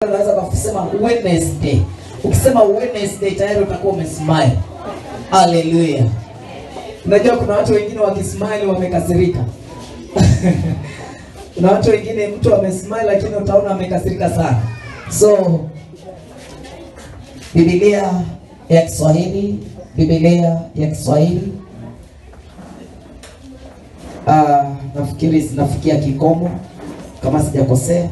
unaweza kusema Wednesday. Ukisema Wednesday tayari utakuwa umesmile. Haleluya. Unajua kuna watu wengine wakismile wamekasirika. kuna watu wengine mtu amesmile lakini utaona amekasirika sana. So Biblia ya Kiswahili, Biblia ya Kiswahili uh, nafikiri zinafikia kikomo kama sijakosea.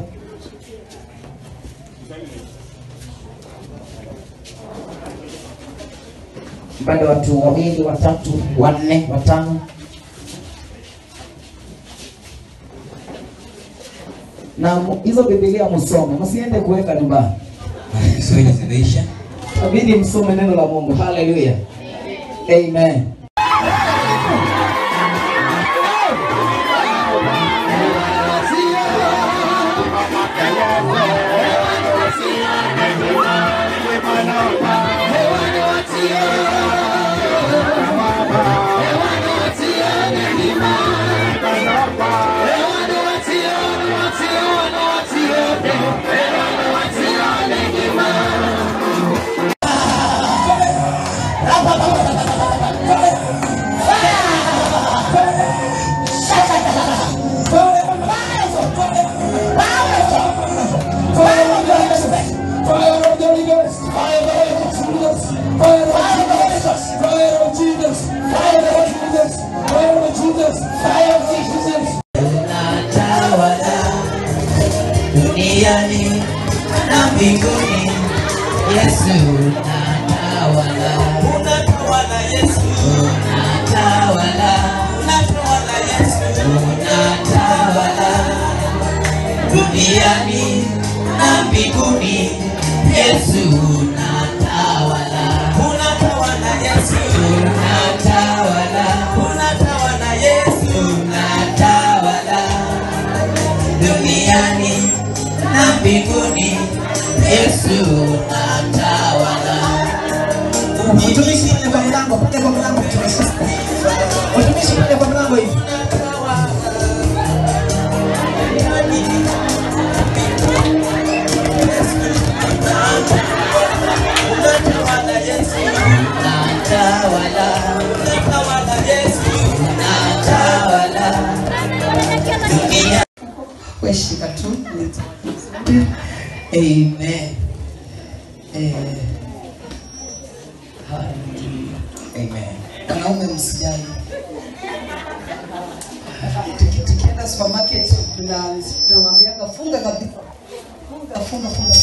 bado watu wawili watatu wanne watano na mu- hizo bibilia msome msiende kuweka nyumbani Kiswahili zimeisha. abidi msome neno la mungu haleluya amen Unatawala duniani na mbinguni, Yesu unatawala. Unatawala Yesu. Unatawala. Unatawala Yesu. Unatawala duniani na mbinguni, Yesu unatawala. Unatawala Yesu. Unatawala. Unatawala Yesu. Unatawala duniani na mbinguni, Yesu unatawala. Watumishi pale kwa mlango, pale kwa mlango mtumishi. Watumishi pale kwa mlango hivi. Unatawala Yesu. Unatawala. Unatawala Yesu. Unatawala dunia. Weshika tu. Amen. Eh. Hallelujah. Amen. Wanaume msijali. Tuki- Tukienda supermarket tuna- tunamwambiaga funga kabisa. Funga, funga, funga.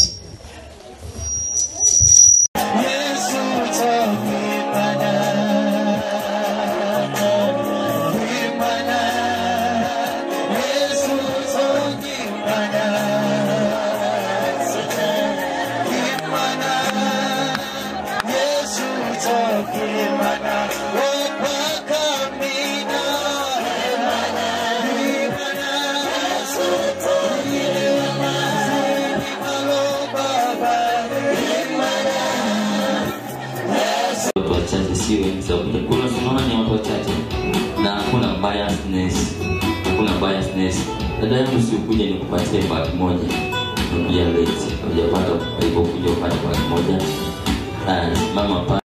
watu wachache si wengi sababu kuna simama ni watu wachache na hakuna biasness hakuna biasness dada yangu sikuja nikupatie bag moja nakuja late hujapata alipokuja upate bag moja Ah, mama pa